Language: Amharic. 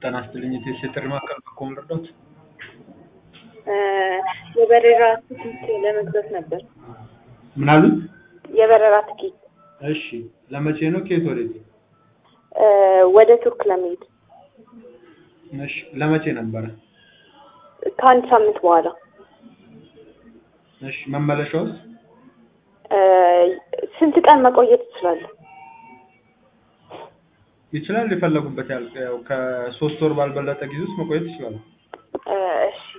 ጤና ይስጥልኝ የቴሌ ጥሪ ማዕከል በኩል ልርዳዎት? የበረራ ትኬት ለመግዛት ነበር። ምን አሉኝ? የበረራ ትኬት እሺ ለመቼ ነው? ከየት ወዴት? ወደ ቱርክ ለመሄድ እሺ ለመቼ ነበረ? ከአንድ ሳምንት በኋላ እሺ መመለሻውስ? ስንት ቀን መቆየት እችላለሁ? ይችላል የፈለጉበት ያህል ያው ከሶስት ወር ባልበለጠ ጊዜ ውስጥ መቆየት ይችላሉ። እሺ